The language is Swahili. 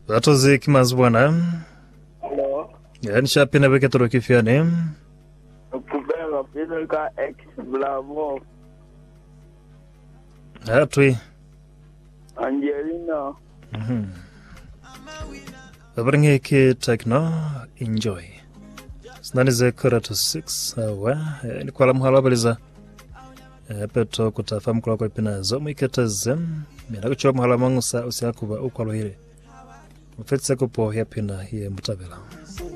vatozi kimazi bwana Hello. yani shapina veketoro kifyani Kubeba pino ka ex Bravo. atwi Angelina. vavareng'eki tekno enjoy sinanize kora to 6 awa eh, nikwala muhala wavaliza eh, peto kutafa mukula kwa ipina zo mwiketeze mina kuchiwa muhala mang'usa usiakuva ukwalohile mufetseko po yapina ye mutavela